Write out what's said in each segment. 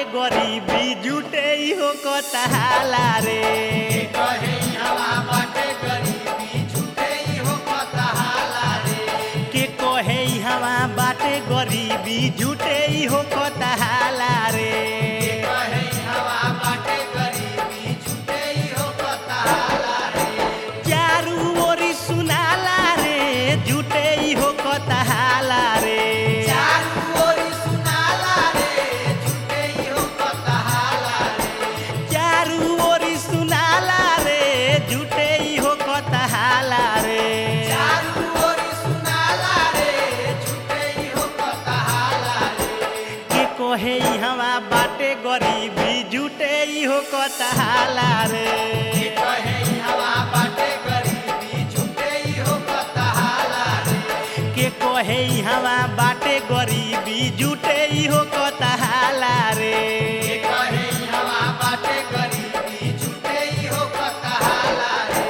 गरीबी जुटे हो कतहाला रे कहे हवा बाटे गरीबी छूटे हो कतहाला रे के कहे हवा बाटे गरीबी जुटे हो कतहाला रे कहे हवा बाटे गरीबी छूटे हो कतहाला रे चारू ओरी सुनाला रे जुटे हो कतहाला रे चारू ओरी सुनाला रे छूटे हो कतहाला रे चारू ओरी सुनाला रे जुटे हो कतहाला रे चारू ओरी सुनाला रे छूटे हो कतहाला रे के कहे हवा बाटे गरीबी जुटे हो कतहाला रे कहे हवा बाटे गरीबी छूटे हो कतहाला रे के कहे हवा बाटे गरीबी जुटे हो कतहाला रे कहे हवा बाटे गरीबी छूटे हो कतहाला रे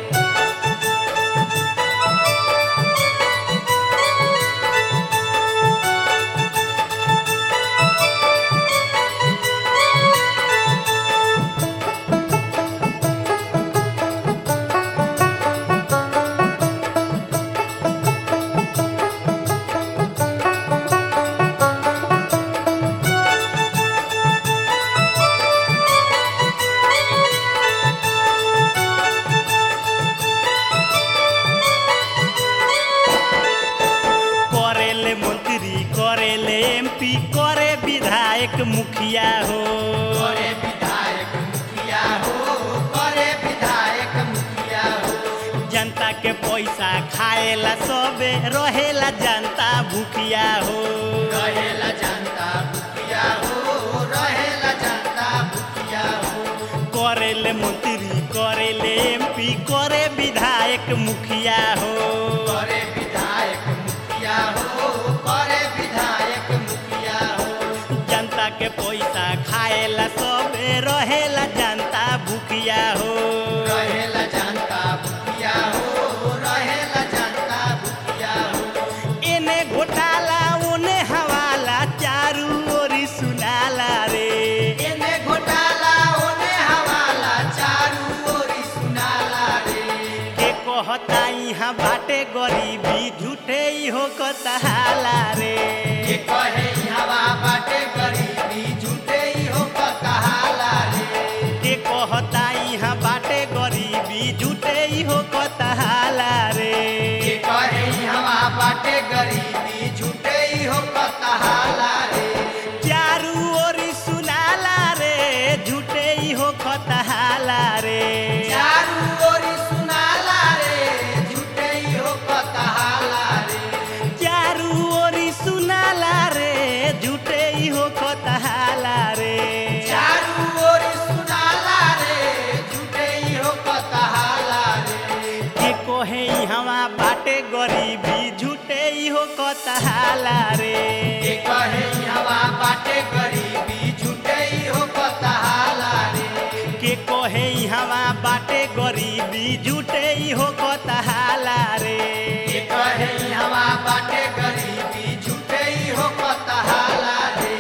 करेले मंत्री करेले एमपी करे विधायक मुखिया हो करे विधायक मुखिया हो करे विधायक मुखिया हो जनता के पैसा खाएला सबे रहेला जनता भूखिया हो रहेला जनता मुखिया हो रहेला जनता मुखिया हो करेले मंत्री करेले एमपी करे विधायक मुखिया हो करे विधायक मुखिया हो करे विधायक मुखिया हो जनता के पैसा खाएला सबे रहेला जनता भूखिया हो रहेला जनता मुखिया हो रहेला जनता मुखिया हो एने घोटाला ओने हवाला चारू ओरी सुनाला रे एने घोटाला ओने हवाला चारू ओरी सुनाला रे के कहता यहाँ बाटे गरीबी झूठे ही हो कतहाला रे के कहे हवा बाटे गरीबी झूठे ही हो कतहाला रे के कहता यहाँ बाटे गरीबी झूठे ही हो कतहाला रे के कहे हवा बाटे गरीबी झूठे ही हो कतहाला रे चारू ओरी सुनाला रे झूठे ही हो कतहाला रे चारू ओरी सुनाला रे झूठे ही हो कतहाला रे चारू ओरी सुनाला रे झूठे ही हो कतहाला रे चारू ओरी सुनाला रे झूठे ही हो कतहाला रे के कोहे हवा बाटे गरीबी झूठे ही हो कतहाला रे के कहे हवा बाटे गरीबी झूठे ही हो कतहाला रे के कोहे हवा बाटे गरीबी झूठे ही हो कतहाला रे के कहे हवा बाटे गरीबी झूठे ही हो कतहाला रे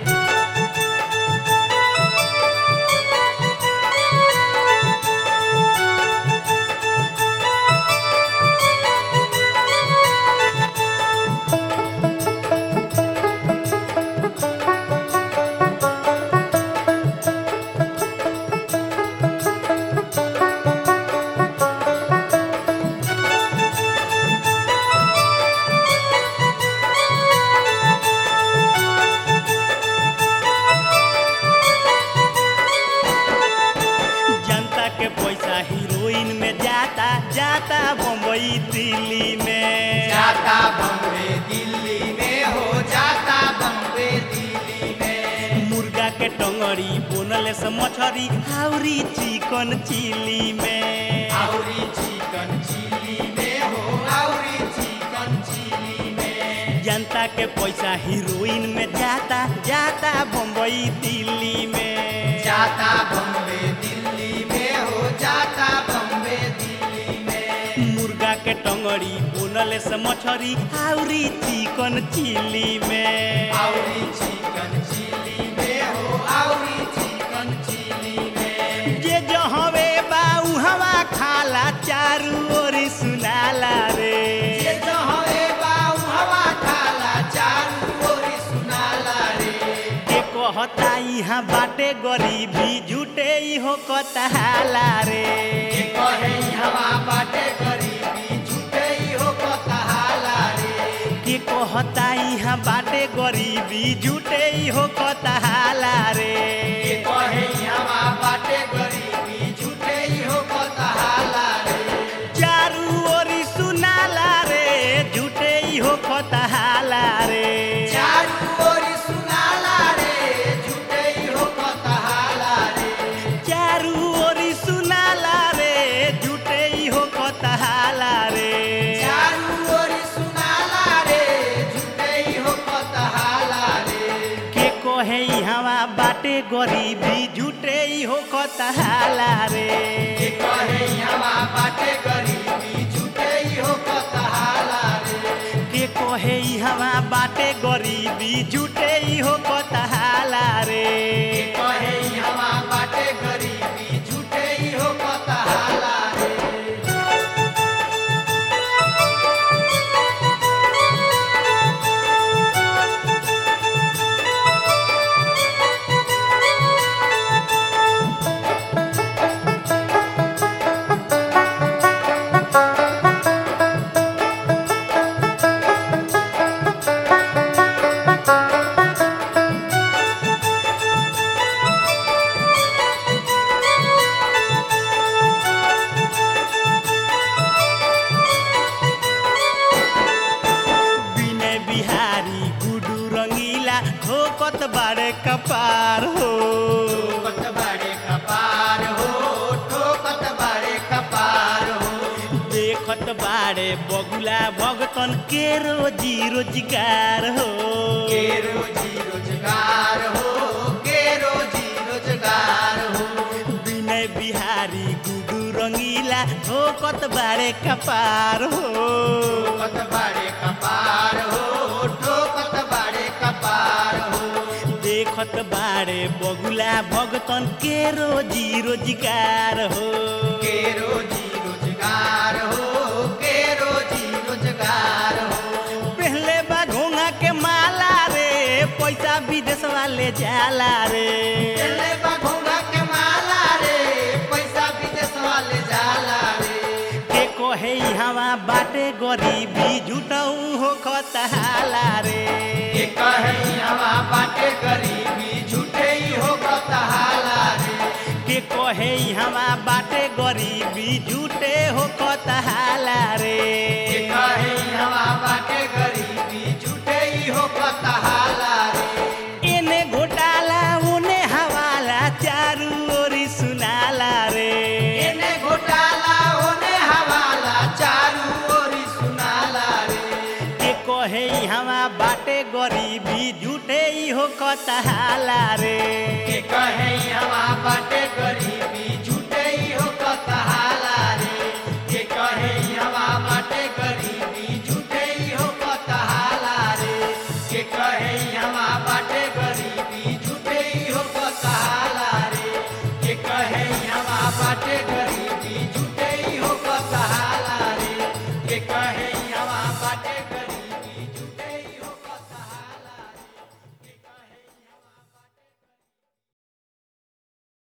जनता के पैसा हीरोइन में जाता जाता बम्बई दिल्ली में जाता बम्बे दिल्ली में हो जाता बम्बे दिल्ली में मुर्गा के टंगड़ी बोनले से मछरी हाउरी चिकन चिली में आउरी चिकन चिली में हो आउरी चिकन चिली में जनता के पैसा हीरोइन में जाता जाता बम्बई दिल्ली में जाता बम्बे दिल्ली में हो जाता बम्बे दिल्ली में मुर्गा के टंगड़ी बोनले से मछरी हाउरी चिकन चिली में आउरी चिकन चिली में हो कहता यहाँ बाटे गरीबी झूठे ही हो कतहाला रे के कहे हवा बाटे गरीबी झूठे ही हो कतहाला रे के कहता यहाँ बाटे गरीबी झूठे ही हो कतहाला रे के कहे हवा बाटे गरीबी झूठे ही हो कतहाला रे चारू ओरी सुनाला रे झूठे ही हो कतहाला रे चारू ओरी सुनाला रे झूठे ही हो कतहाला रे चारू ओरी सुनाला रे झूठे ही हो कतहाला रे चारू ओरी सुनाला रे झूठे ही हो कतहाला रे के कहे हवा बाटे गरीबी झूठे ही हो कतहाला रे के कहे हवा बाटे गरीबी झूठे ही हो कतहाला रे के कहे हवा बाटे गरीबी झूठे ही हो कतहाला रे के कहे हवा बाटे गरीबी झूठे ही हो कतहाला रे विनय बिहारी गुडू रंगीला ठोकत बारे कपार हो ठोकत बड़े कपार हो ठोकत बड़े कपार हो देखत बारे बगुला भगतन के रोजी रोजगार हो के रोजी रोजगार हो के रोजी रोजगार हो विनय बिहारी गुडू रंगीला ठोकत बारे कपार हो ठोकत बड़े कपार हो ठोकत बड़े कपार हो देखत बारे बगुला भगतन के रोजी रोजगार हो के रोजी रोजगार हो के रोजी रोजगार हो पहले बा घोंघा के माला रे पैसा विदेश वाले जाला रे चले बा घोंघा के माला रे पैसा विदेश वाले जाला रे के कहे हवा बाटे गरीबी झूठऊ हो कतहाला रे के कहे हवा बाटे गरीबी झूठे ही हो कतहाला रे के कहे हवा बाटे गरीबी झूठे हो कतहाला रे के कहे हवा बाटे गरीबी झूठे ही हो कतहाला रे एने घोटाला उने हवाला चारू ओरी सुनाला रे एने घोटाला ओने हवाला चारू ओरी सुनाला रे के कहे हवा बाटे गरीबी झूठे ही हो कतहाला रे के कहे हवा बाटे गरीबी झूठे ही हो कतहाला